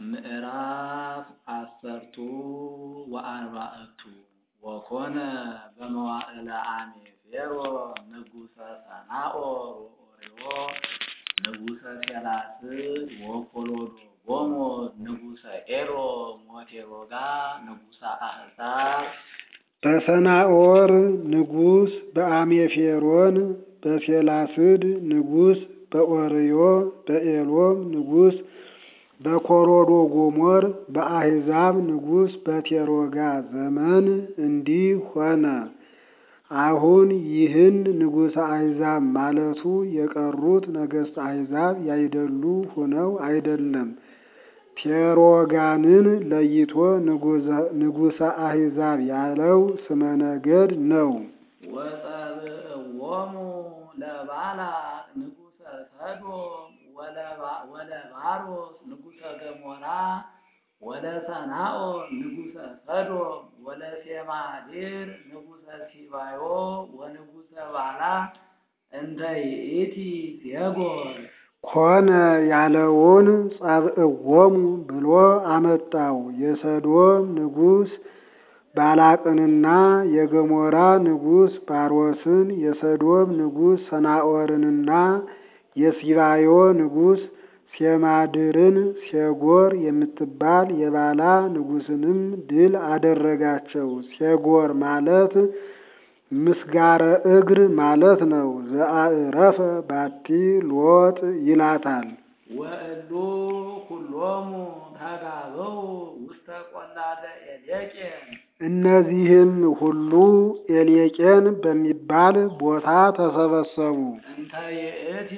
ምዕራፍ አሰርቱ ወአርባዕቱ ወኮነ በመዋዕለ አሜፌሮ ንጉሠ ሰናዖር ወኦርዮ ንጉሠ ሴላስር ወኮሎዶጎሞር ንጉሠ ኤዶም ወቴሮጋ ንጉሠ አሕዛብ በሰናዖር ንጉሥ በአሜፌሮን በሴላስድ ንጉሥ በኦርዮ በኤሎም ንጉሥ በኮሎዶጎሞር በአሕዛብ ንጉሥ በቴሮጋ ዘመን እንዲህ ሆነ። አሁን ይህን ንጉሠ አሕዛብ ማለቱ የቀሩት ነገሥተ አሕዛብ ያይደሉ ሆነው አይደለም። ቴሮጋንን ለይቶ ንጉሠ አሕዛብ ያለው ስመ ነገድ ነው። ወጸብእዎሙ ለባላቅ ንጉሠ ሰዶም ወለባሮስ ንጉሠ ገሞራ ወለሰናዖር ንጉሠ ሰዶም ወለሴማድር ንጉሠ ሲባዮ ወንጉሠ ባላ እንተ ይእቲ ፌጎር ኮነ ያለውን ጸብእዎሙ ብሎ አመጣው። የሰዶም ንጉሥ ባላቅንና የገሞራ ንጉሥ ባሮስን የሰዶም ንጉሥ ሰናዖርንና የሲባዮ ንጉሥ ሴማድርን ሴጎር የምትባል የባላ ንጉሥንም ድል አደረጋቸው። ሴጎር ማለት ምስጋረ እግር ማለት ነው። ዘአዕረፈ ባቲ ሎጥ ይላታል። ወእሉ ኩሎሙ ተጋበው ውስተ ቈላተ ኤሌቄን እነዚህም ሁሉ ኤሌቄን በሚባል ቦታ ተሰበሰቡ። እንተ ይእቲ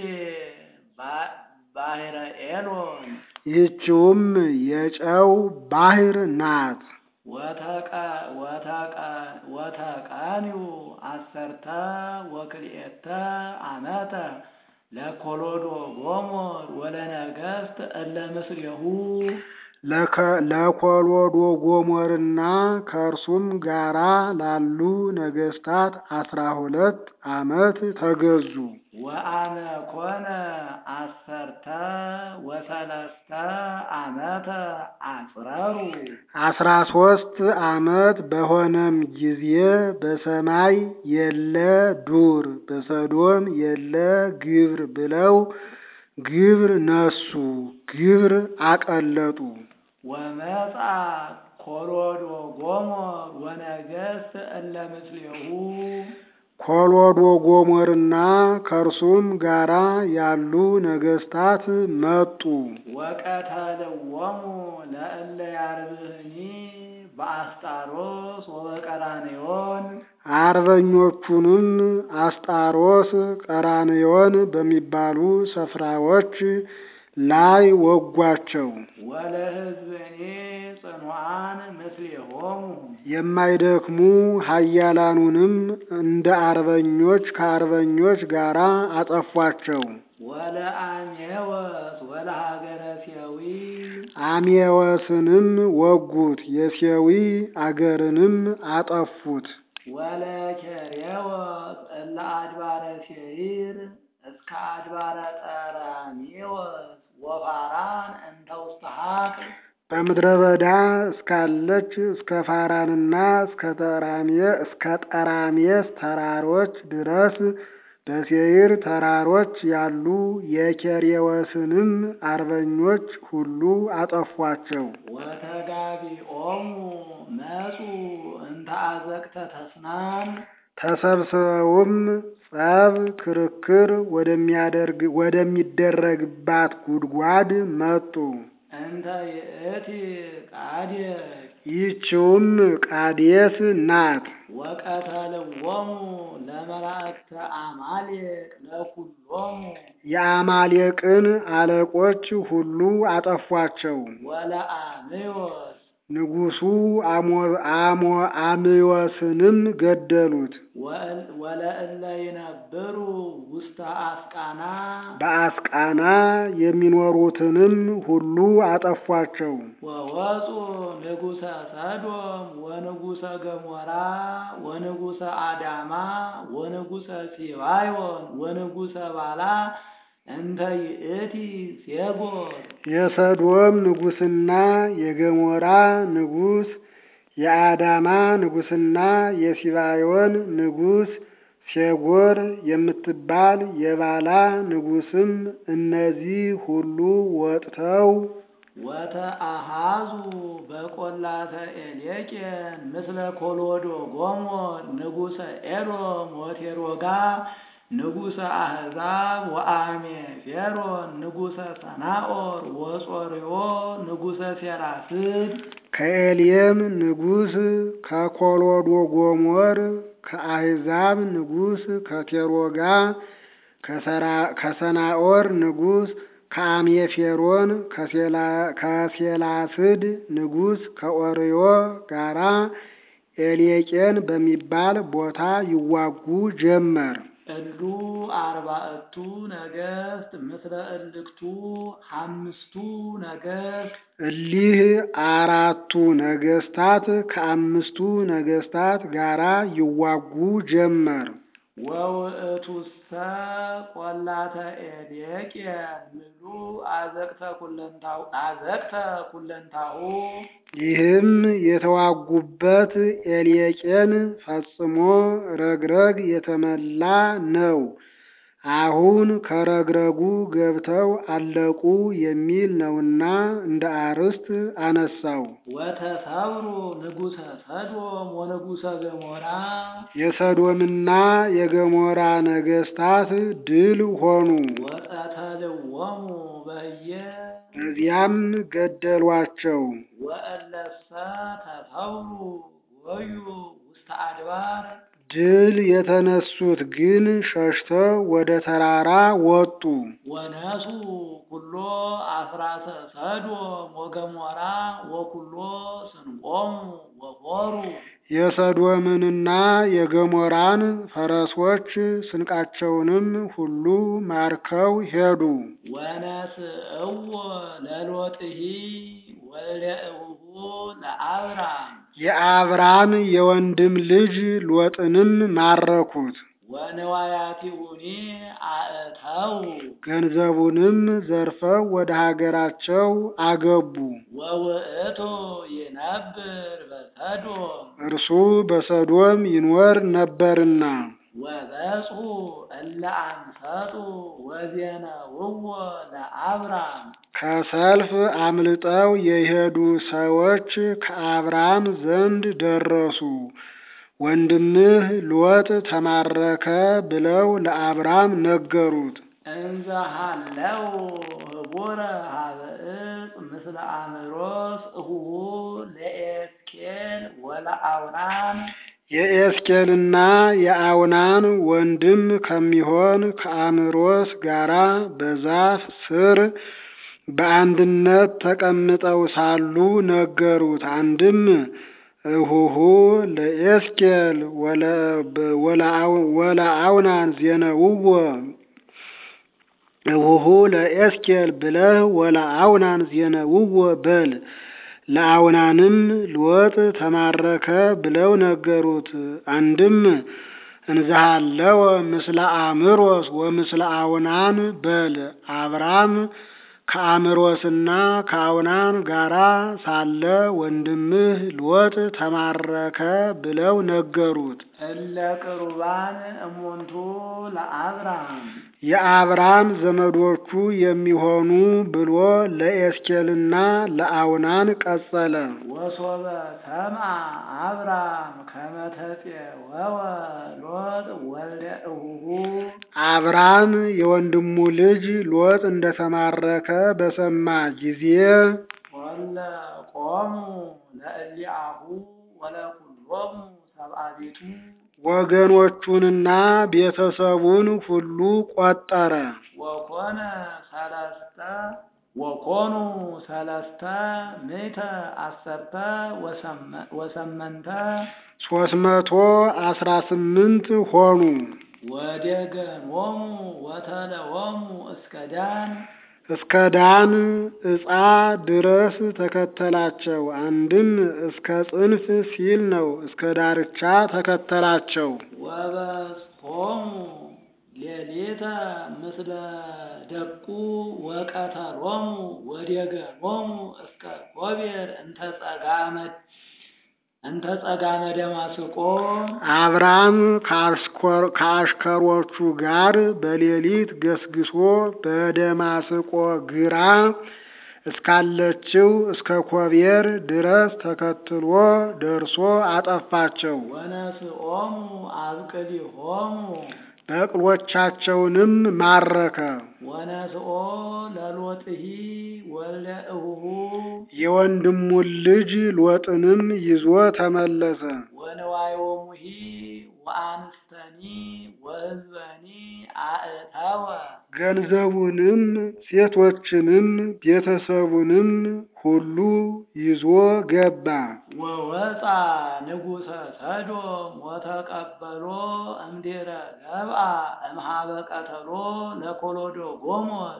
ባሕረ ኤሎን ይህችውም የጨው ባሕር ናት። ወተቃኒው አሰርተ ወክልኤተ ዓመተ ለኮሎዶጎሞር ወለነገሥት እለ ምስሌሁ ለኮሎዶጎሞርና ከእርሱም ጋራ ላሉ ነገሥታት አስራ ሁለት ዓመት ተገዙ። ወአመ ኮነ አሰርተ ወሰለስተ ዓመተ አጽረሩ አስራ ሶስት ዓመት በሆነም ጊዜ በሰማይ የለ ዱር በሰዶም የለ ግብር ብለው ግብር ነሱ፣ ግብር አቀለጡ። ወመጻ ኮሎዶጎሞር ወነገሥት እለ ምስሌሁ ኮሎዶጎሞርና ከእርሱም ጋራ ያሉ ነገሥታት መጡ። ወቀተልዎሙ ለእለ ያርብህኒ በአስጣሮስ ወበቀራንዮን አርበኞቹንም አስጣሮስ፣ ቀራንዮን በሚባሉ ስፍራዎች ላይ ወጓቸው። ወለሕዝብኒ ጽኑዓን ምስሌሆሙ የማይደክሙ ኃያላኑንም እንደ አርበኞች ከአርበኞች ጋር አጠፏቸው። ወለአሜወስ ወለሀገረ ሴዊ አሜወስንም ወጉት፣ የሴዊ አገርንም አጠፉት። ወለኬሬዎስ እለ አድባረ ሴይር እስከ አድባረ ጠራሜዎስ ወፋራን እንተ ውስተ ሀቅል በምድረ በዳ እስካለች እስከ ፋራንና እስከ ጠራሜ እስከ ጠራሜስ ተራሮች ድረስ በሴይር ተራሮች ያሉ የኬሬዎስንም አርበኞች ሁሉ አጠፏቸው። ወተጋቢኦሙ መጹ እንተ አዘቅተ ተስናን ተሰብስበውም ጸብ፣ ክርክር ወደሚያደርግ ወደሚደረግባት ጉድጓድ መጡ። እንተ ይእቲ ቃዴስ ይህችውም ቃዴስ ናት። ወቀተልዎሙ ለመላእክተ አማሌቅ ለኩሎሙ የአማሌቅን አለቆች ሁሉ አጠፏቸው። ወለአሜዎስ ንጉሡ አሞ አሜዎስንም ገደሉት። ወለእለ ይነብሩ ውስተ አስቃና በአስቃና የሚኖሩትንም ሁሉ አጠፏቸው። ወወፁ ንጉሠ ሰዶም ወንጉሠ ገሞራ ወንጉሠ አዳማ ወንጉሠ ሲባዮን ወንጉሠ ባላ እንተ ይእቲ ሴጎር የሰዶም ንጉሥና የገሞራ ንጉሥ የአዳማ ንጉሥና የሲባዮን ንጉሥ ሴጎር የምትባል የባላ ንጉሥም እነዚህ ሁሉ ወጥተው ወተአሃዙ በቈላተ ኤሌቄን ምስለ ኮሎዶ ጎሞር ንጉሠ ኤዶም ወቴሮጋ ንጉሠ አሕዛብ ወአሜፌሮን ንጉሠ ሰናኦር ወጾርዮ ንጉሠ ሴራስድ ከኤልየም ንጉሥ ከኮሎዶ ጎሞር ከአሕዛብ ንጉሥ ከቴሮጋ ከሰናኦር ንጉሥ ከአሜፌሮን ከሴላስድ ንጉሥ ከኦርዮ ጋራ ኤሌቄን በሚባል ቦታ ይዋጉ ጀመር። እሉ አርባዕቱ ነገሥት ምስለ እልክቱ አምስቱ ነገሥት እሊህ አራቱ ነገሥታት ከአምስቱ ነገሥታት ጋራ ይዋጉ ጀመር። ወውእቱሰ ቈላተ ኤሌቄን ምሉ አዘቅተ ኩለንታሁ አዘቅተ ኩለንታሁ ይህም የተዋጉበት ኤሌቄን ፈጽሞ ረግረግ የተመላ ነው። አሁን ከረግረጉ ገብተው አለቁ የሚል ነውና እንደ አርዕስት አነሳው። ወተሰብሩ ንጉሠ ሰዶም ወንጉሠ ገሞራ የሰዶምና የገሞራ ነገሥታት ድል ሆኑ። ወቀተልዎሙ በየ በዚያም ገደሏቸው። ወእለሰ ተሰብሩ ወዩ ውስተ አድባር ድል የተነሱት ግን ሸሽተው ወደ ተራራ ወጡ። ወነሱ ኩሎ አፍራሰ ሰዶም ወገሞራ ወኩሎ ስንቆሙ ወኮሩ የሰዶምንና የገሞራን ፈረሶች ስንቃቸውንም ሁሉ ማርከው ሄዱ። ወነስእዎ ለሎጥሂ ወልደ እቡሁ ለአብራም የአብራም የወንድም ልጅ ሎጥንም ማረኩት። ወንዋያቲሁኒ አእተው ገንዘቡንም ዘርፈው ወደ ሀገራቸው አገቡ። ወውእቱ ይነብር በሰዶም እርሱ በሰዶም ይኖር ነበርና ወበጽሑ እለ አንሰጡ ወዜነውዎ ለአብራም ከሰልፍ አምልጠው የሄዱ ሰዎች ከአብራም ዘንድ ደረሱ። ወንድምህ ሎጥ ተማረከ ብለው ለአብራም ነገሩት። እንዘ ሀለው ህቡረ ሀበ ዕፅ ምስለ አምሮስ እሁሁ ለኤስኬል ወለአውናን የኤስኬልና የአውናን ወንድም ከሚሆን ከአምሮስ ጋራ በዛፍ ስር በአንድነት ተቀምጠው ሳሉ ነገሩት። አንድም እሁሁ ለኤስኬል ወለአውናን ዜነውዎ እሁሁ ለኤስኬል ብለህ ወለአውናን ዜነውዎ በል። ለአውናንም ሎጥ ተማረከ ብለው ነገሩት። አንድም እንዝሃለወ ምስለ አምሮስ ወምስለ አውናን በል። አብራም ከአምሮስና ከአውናን ጋራ ሳለ ወንድምህ ሎጥ ተማረከ ብለው ነገሩት። እለ ቅሩባን እሙንቱ ለአብራም የአብራም ዘመዶቹ የሚሆኑ ብሎ ለኤስኬልና ለአውናን ቀጸለ። ወሶበ ሰምዐ አብራም ከመ ተፄወወ ሎጥ ወልደ እሁሁ አብራም የወንድሙ ልጅ ሎጥ እንደተማረከ በሰማ ጊዜ ወለ ቆሙ ለእሊአሁ ወለኩሎሙ ሰብአ ቤቱ ወገኖቹንና ቤተሰቡን ሁሉ ቆጠረ። ወኮነ ሰለስተ ወኮኑ ሰለስተ ምእተ አሰርተ ወሰመ- ወሰመንተ ሶስት መቶ አስራ ስምንት ሆኑ። ወደገኖሙ ወተለወሙ እስከ ዳን እስከ ዳን ዕፃ ድረስ ተከተላቸው። አንድም እስከ ጽንፍ ሲል ነው። እስከ ዳርቻ ተከተላቸው። ወበጽሖሙ ሌሊተ ምስለ ደቁ ወቀተሎሙ ወዴገሎሙ እስከ ጎቤር እንተ ጸጋመ እንተ ጸጋመ ደማስቆ አብራም ከአሽኮር- ከአሽከሮቹ ጋር በሌሊት ገስግሶ በደማስቆ ግራ እስካለችው እስከ ኮቤር ድረስ ተከትሎ ደርሶ አጠፋቸው። ወነስኦሙ አብቅሊሆሙ በቅሎቻቸውንም ማረከ። ወነስኦ ለሎጥሂ ወልደ እሁሁ የወንድሙን ልጅ ሎጥንም ይዞ ተመለሰ። ወንዋዮሙሂ ወአንስተኒ ወሕዝበኒ አእተወ ገንዘቡንም ሴቶችንም ቤተሰቡንም ሁሉ ይዞ ገባ። ወወፃ ንጉሰ ሰዶም ወተቀበሎ እምድኅረ ገብአ እምኀበ ቀተሎ ለኮሎዶ ጎሞር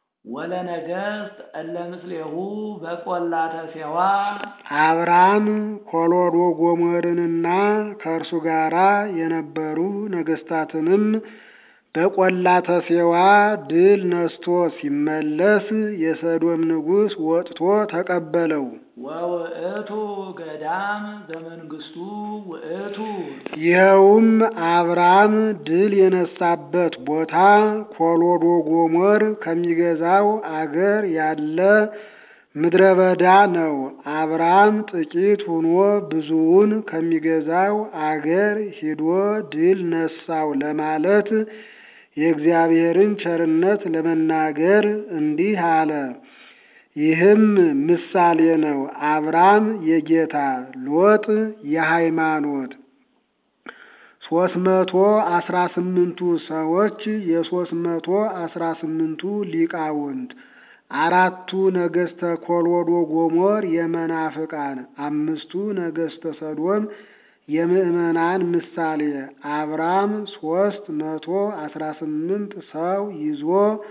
ወለነገሥት እለ ምስሌሁ በቈላተ ሴዋ አብራም ኮሎዶ ጎሞርንና ከእርሱ ጋራ የነበሩ ነገሥታትንም በቈላተ ሴዋ ድል ነስቶ ሲመለስ የሰዶም ንጉሥ ወጥቶ ተቀበለው። ወውእቱ ገዳም ዘመንግስቱ ውእቱ ይኸውም አብራም ድል የነሳበት ቦታ ኮሎዶ ጎሞር ከሚገዛው አገር ያለ ምድረ በዳ ነው። አብራም ጥቂት ሆኖ ብዙውን ከሚገዛው አገር ሂዶ ድል ነሳው ለማለት የእግዚአብሔርን ቸርነት ለመናገር እንዲህ አለ። ይህም ምሳሌ ነው። አብራም የጌታ ሎጥ የሃይማኖት ሶስት መቶ አስራ ስምንቱ ሰዎች የሶስት መቶ አስራ ስምንቱ ሊቃውንት አራቱ ነገሥተ ኮሎዶ ጎሞር የመናፍቃን አምስቱ ነገሥተ ሰዶም የምዕመናን ምሳሌ አብራም ሶስት መቶ አስራ ስምንት ሰው ይዞ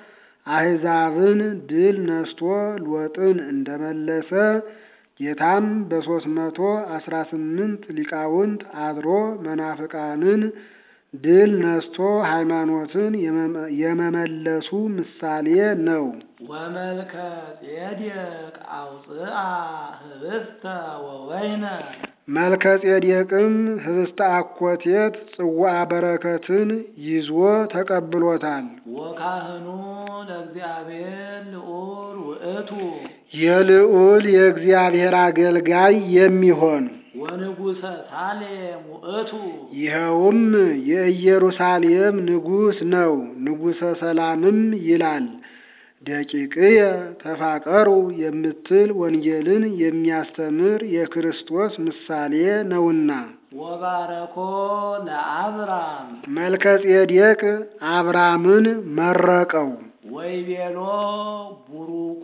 አሕዛብን ድል ነስቶ ሎጥን እንደመለሰ ጌታም በሶስት መቶ አስራ ስምንት ሊቃውንት አድሮ መናፍቃንን ድል ነስቶ ሃይማኖትን የመመለሱ ምሳሌ ነው። ወመልከ ጼዴቅ አውፅአ ህብስተ ወወይነ መልከ ጼዴቅም ህብስተ አኮቴት ጽዋዐ በረከትን ይዞ ተቀብሎታል። ወካህኑ ለእግዚአብሔር ልዑል ውእቱ የልዑል የእግዚአብሔር አገልጋይ የሚሆን ወንጉሰ ሳሌም ውእቱ ይኸውም የኢየሩሳሌም ንጉሥ ነው። ንጉሠ ሰላምም ይላል። ደቂቅየ ተፋቀሩ የምትል ወንጌልን የሚያስተምር የክርስቶስ ምሳሌ ነውና። ወባረኮ ለአብራም መልከ ጼዴቅ አብራምን መረቀው። ወይቤሎ ቡሩኩ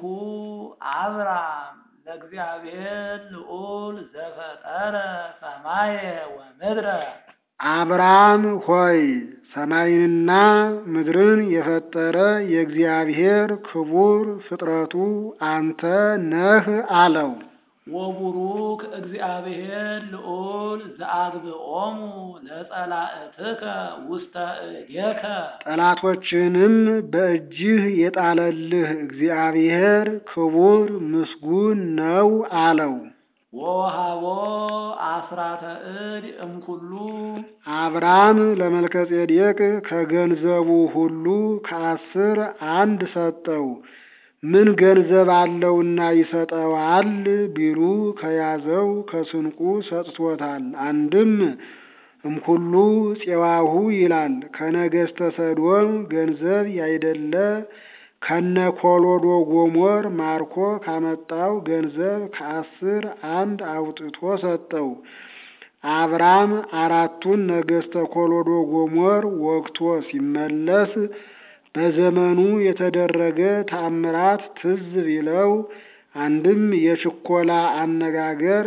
አብራም ለእግዚአብሔር ልዑል ዘፈጠረ ሰማየ ወምድረ አብራም ሆይ ሰማይንና ምድርን የፈጠረ የእግዚአብሔር ክቡር ፍጥረቱ አንተ ነህ አለው። ወቡሩክ እግዚአብሔር ልዑል ዘአግብኦሙ ለጸላእትከ ውስተ እዴከ ጠላቶችንም በእጅህ የጣለልህ እግዚአብሔር ክቡር ምስጉን ነው አለው። ወወሃቦ አስራተ እድ እምኩሉ አብራም ለመልከጼዴቅ ከገንዘቡ ሁሉ ከአስር አንድ ሰጠው። ምን ገንዘብ አለውና ይሰጠዋል ቢሉ ከያዘው ከስንቁ ሰጥቶታል። አንድም እምኩሉ ፄዋሁ ይላል። ከነገሥተ ሰዶም ገንዘብ ያይደለ ከነ ኮሎዶ ጎሞር ማርኮ ካመጣው ገንዘብ ከአስር አንድ አውጥቶ ሰጠው። አብራም አራቱን ነገሥተ ኮሎዶ ጎሞር ወግቶ ሲመለስ በዘመኑ የተደረገ ተአምራት ትዝ ቢለው አንድም የችኮላ አነጋገር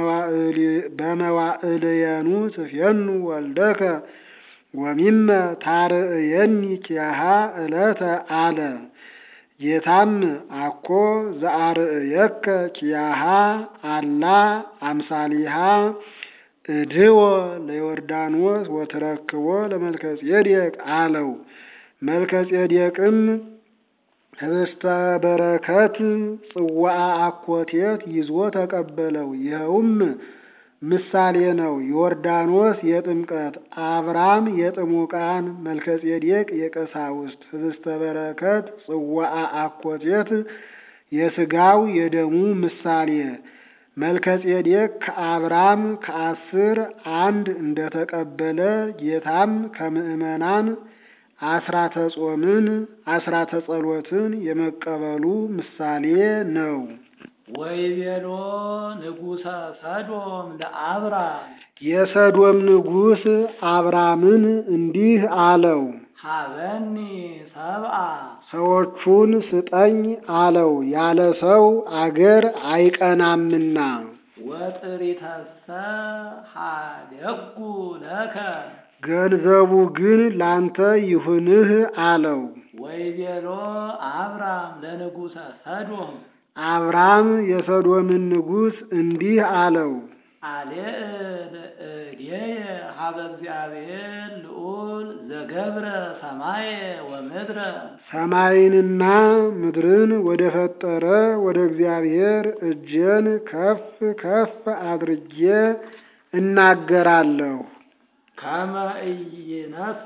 በመዋዕልየኑ ትፌኑ ወልደከ ወሚመ ታርእየኒ ኪያሃ ዕለተ አለ። ጌታም አኮ ዘአርእየከ ኪያሃ አላ አምሳሊሃ እድወ ለዮርዳኖስ ወትረክቦ ለመልከጼዴቅ አለው። መልከጼዴቅም ህብስተ በረከት ጽዋአ አኮቴት ይዞ ተቀበለው። ይኸውም ምሳሌ ነው። ዮርዳኖስ የጥምቀት፣ አብራም የጥሙቃን፣ መልከጼዴቅ የቀሳውስት። ህብስተ በረከት ጽዋአ አኮቴት የሥጋው የደሙ ምሳሌ። መልከጼዴቅ ከአብራም ከአስር አንድ እንደተቀበለ ጌታም ከምዕመናን አስራተ ጾምን አስራተ ጸሎትን የመቀበሉ ምሳሌ ነው። ወይቤሎ ንጉሠ ሰዶም ለአብራም የሰዶም ንጉሥ አብራምን እንዲህ አለው፣ ሀበኒ ሰብአ ሰዎቹን ስጠኝ አለው። ያለ ሰው አገር አይቀናምና። ወጥሪተሰ ሀደጉ ለከ ገንዘቡ ግን ላንተ ይሁንህ አለው። ወይቤሎ አብራም ለንጉሠ ሰዶም አብራም የሰዶምን ንጉሥ እንዲህ አለው፣ አልዕል እዴየ ሀበ እግዚአብሔር ልዑል ዘገብረ ሰማየ ወምድረ ሰማይንና ምድርን ወደ ፈጠረ ወደ እግዚአብሔር እጄን ከፍ ከፍ አድርጌ እናገራለሁ። ከመ ኢይነስ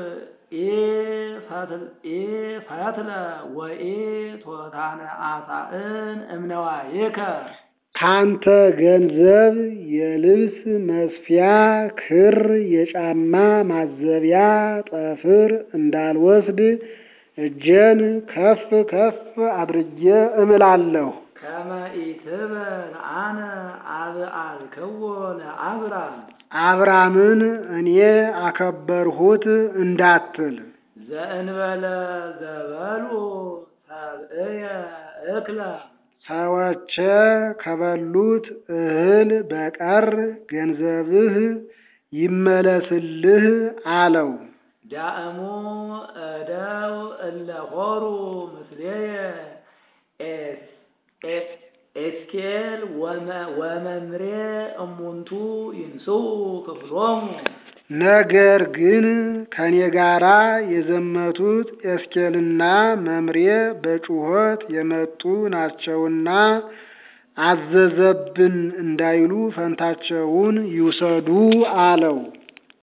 ፈትለ ወኢ ቶታነ አሳእን እምነዋይከ ካንተ ገንዘብ የልብስ መስፊያ ክር፣ የጫማ ማዘቢያ ጠፍር እንዳልወስድ እጄን ከፍ ከፍ አድርጌ እምላለሁ። ከመ ኢትበል አነ አብአልክዎ ለአብራም አብራምን እኔ አከበርሁት እንዳትል ዘእንበለ ዘበሉ ሰብእየ እክለ ሰዎቼ ከበሉት እህል በቀር ገንዘብህ ይመለስልህ አለው። ዳእሙ እደው እለ ሆሩ ምስሌየ ኤስኬል ወመምሬ እሙንቱ ይንስኡ ክፍሎሙ ነገር ግን ከኔ ጋራ የዘመቱት ኤስኬልና መምሬ በጩኸት የመጡ ናቸውና አዘዘብን እንዳይሉ ፈንታቸውን ይውሰዱ አለው።